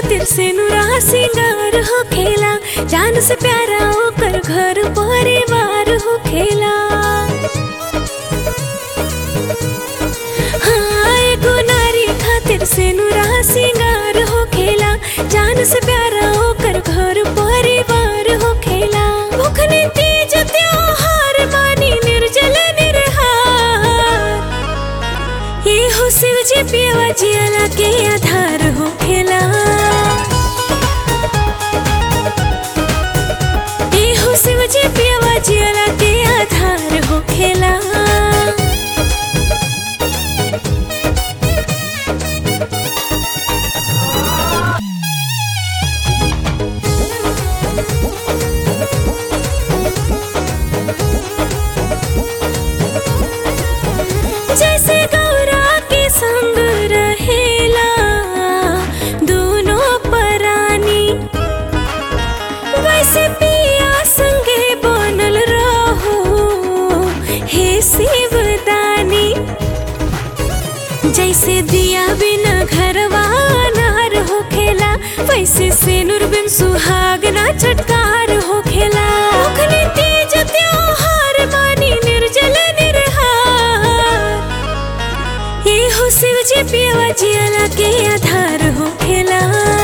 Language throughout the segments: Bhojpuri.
खातिर से नुरा सिंगार हो खेला जान से प्यारा ओकर घर परिवार हो खेला हाँ एगो नारी खातिर से नुरा सिंगार हो खेला जान से प्यारा ओकर घर परिवार हो खेला भूखने तीज त्योहार मानी निर्जल निरहार ये हो शिव जी पियवा जियला के आधार हो खेला ये हो शिव जी पियवा जियला के आधार हो खेला जैसे गौरा के संग रहेला दोनों परानी वैसे पिया संगे बनल रहो हे शिवदानी जैसे दिया बिना घरवा अनार हो खेला वैसे सेनुर बिन सुहाग ना चटकार हो खेला ओखने तीज त्योहार मानी निर्जल निरहार ये हो शिव जी पियवा जियला के आधार हो खेला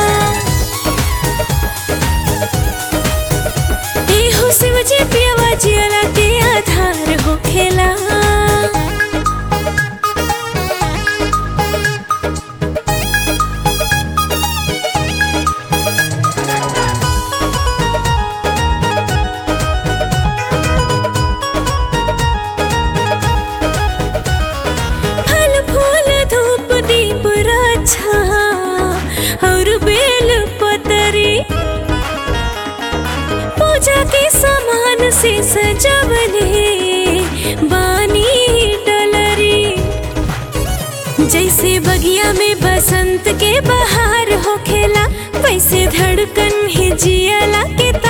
ये हो शिव जी पियवा जियला के आधार हो खेला फल फूल धूप दीप रक्षा और बेल पतरी पूजा के सामान से सजवले बानी डलरी जैसे बगिया में बसंत के बहार हो खेला वैसे धड़कन ही जियला के